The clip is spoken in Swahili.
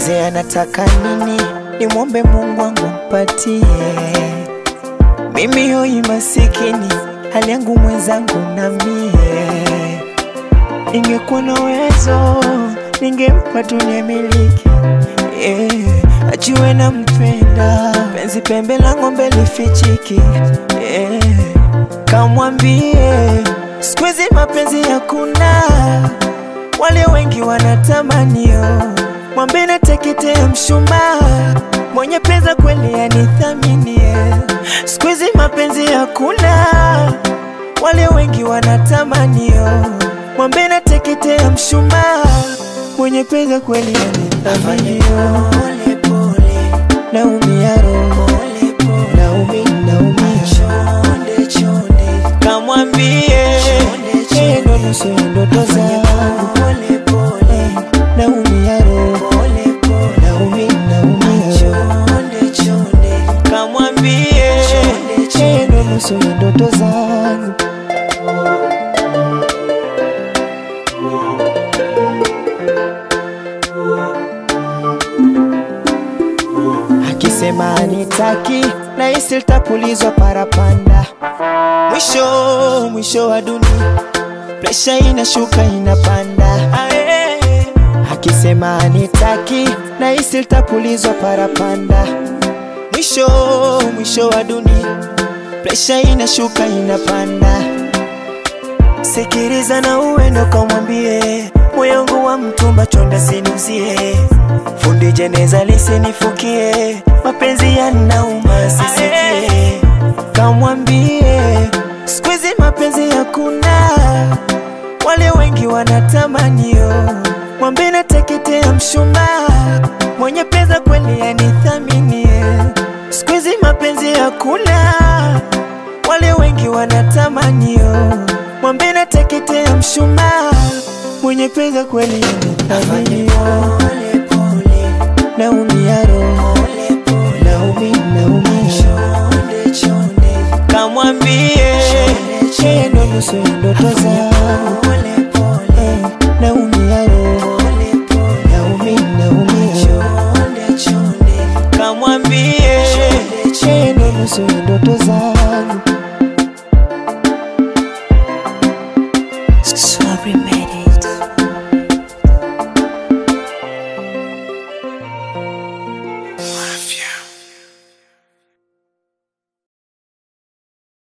niulize anataka nini, nimwombe Mungu wangu mpatie. Mimi hoi masikini, hali yangu mwenzangu na mie. Ningekuwa na uwezo, ningempa dunia miliki yeah. Ajue nampenda, penzi pembe la ng'ombe lifichiki yeah. Kamwambie siku hizi mapenzi hakuna, wale wengi wanatamanio, mwambe nateketea mshumaa, mwenye pesa kweli anithaminie. Siku hizi mapenzi hakuna, wale wengi wanatamanio, mwambe nateketea mshumaa, mwenye pesa kweli anithaminio. Naumia roho, naumi, naumia kamwambie yeye ndo nusu ya ndoto zangu. Naumia roho, naumi, naumia roho kamwambie yeye ndo nusu ya ndoto zangu. Akisema anitaki na hisi litapulizwa parapanda, mwisho mwisho wa dunia, presha inashuka inapanda. Ae. Akisema anitaki na hisi litapulizwa parapanda, mwisho mwisho wa dunia, presha inashuka inapanda. Sikiliza na uendo kamwambie, moyo wangu wa mtumba chonda sinuzie, fundi jeneza lisinifukie, mapenzi yanauma sisikie. Kamwambie siku hizi mapenzi hakuna, wale wengi wanatamanio, mwambie nateketea mshumaa, mwenye pesa kweli anithaminie. Siku hizi mapenzi hakuna, wale wengi wanatamanio, mwambie nateketea mshumaa, mwenye pesa kweli anithaminio. Naumia roho, naumi, naumia kamwambie yeye ndo nusu ya ndoto zangu. Eh, Naumia roho, naumi, naumia kamwambie yeye ndo nusu ya ndoto zangu.